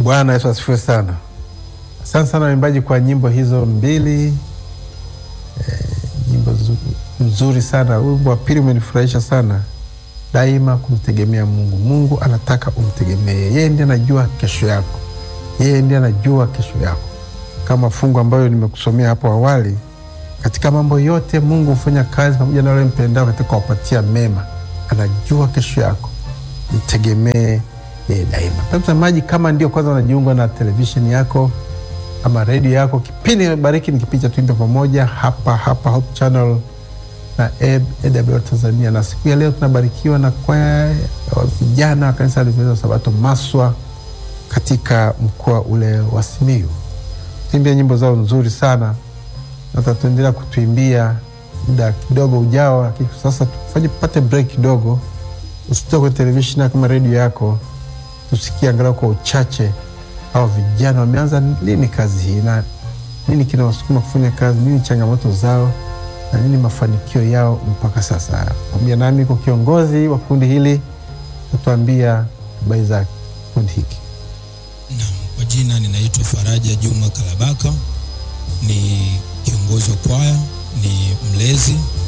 Bwana Yesu asifiwe sana. Asante sana waimbaji kwa nyimbo hizo mbili e, nyimbo nzuri sana. Wimbo wa pili umenifurahisha sana, daima kumtegemea Mungu. Mungu anataka umtegemee yeye, ndiye anajua kesho yako, yeye ndiye anajua kesho yako, kama fungu ambayo nimekusomea hapo awali. Katika mambo yote Mungu hufanya kazi pamoja na wale mpendao katika kuwapatia mema. Anajua kesho yako, mtegemee yeye daima. Mtazamaji, kama ndio kwanza unajiunga na televisheni yako ama redio yako, kipindi Bariki ni kipindi cha Tuimbe Pamoja hapa hapa Hope Channel na AWR Tanzania, na siku ya leo tunabarikiwa na kwaya ya vijana wa kanisa la Adventista wa Sabato Maswa katika mkoa ule wa Simiyu. Tuimbia nyimbo zao nzuri sana na tutaendelea kutuimbia muda kidogo ujao, lakini sasa tufanye pate break kidogo. Usitoke kwenye televisheni kama redio yako, tusikie angalau kwa uchache hao vijana wameanza lini kazi hii na nini kinawasukuma kufanya kazi, nini changamoto zao na nini mafanikio yao mpaka sasa. Pamoja nami kwa kiongozi wa kundi hili natuambia habari za kundi hiki. Naam, kwa jina ninaitwa Faraja Juma Kalabaka, ni kiongozi wa kwaya, ni mlezi